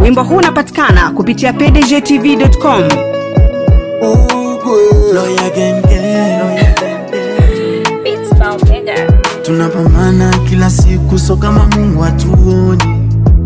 wimbo huu unapatikana kupitia pdgtv.com Lawyer gang gang. Beats Bound Mega. tunapambana kila siku so kama mungu hatuoni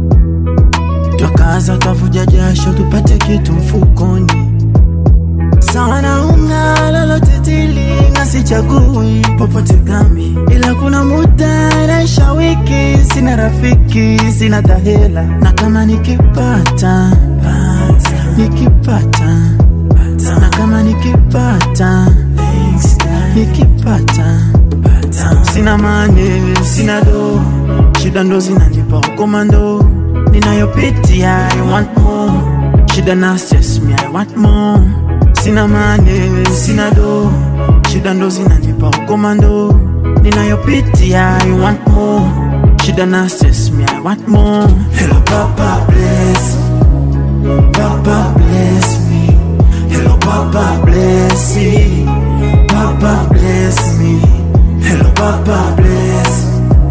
twakaza kavuja jasho tupate kitu mfukoni sawa na unga lolote tilinga sichagui popote kambi ila kuna muda naisha wiki sina rafiki sina tahela na kama nikipata pata, nikipata pata, na kama nikipata thanks, God. nikipata pata, sina mane sina do shida ndo zinanipa ukomando ninayopitia I want more shida na stress me I want more sina mane sina do shida ndo zinanipa ukomando ninayopitia I want more shida na stress me I want more hello papa bless papa bless me hello papa bless me papa bless me hello papa bless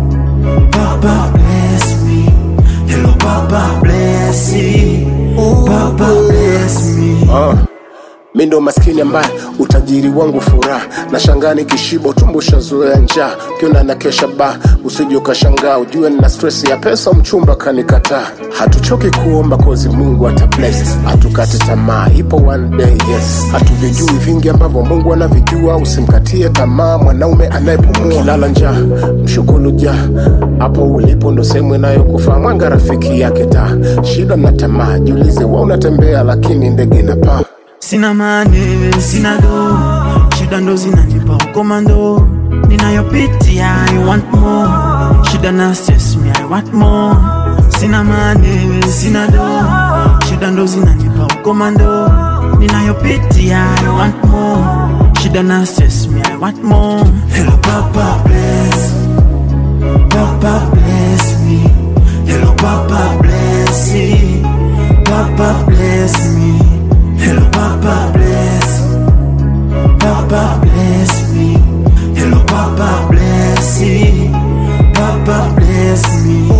papa bless me hello papa bless me papa bless me uh. mi ndo maskini ambaye utajiri wangu furaha na shangani kishibo tumbo shazoea njaa kiona na kesha ba usije ukashangaa ujue nina stress ya pesa mchumba kanikataa hatuchoki kuomba kozi mungu ata bless hatukate tamaa ipo one day yes hatuvijui vingi ambavyo mungu anavijua usimkatie tamaa mwanaume anayepumua kilala njaa mshukuru ja hapo ulipo ndo sehemu inayokufaa mwanga rafiki yake taa shida na tamaa jiulize wa unatembea lakini ndege inapaa sina mane sina do shida ndo zinanipa ukomando ninayopitia I want more shida na stress me I want more sina mane sina do shida ndo zinanipa ukomando ninayopitia I want more shida na stress me I want more hello papa bless papa bless me hello papa bless me papa bless me hello papa bless papa bless me hello papa bless me papa bless me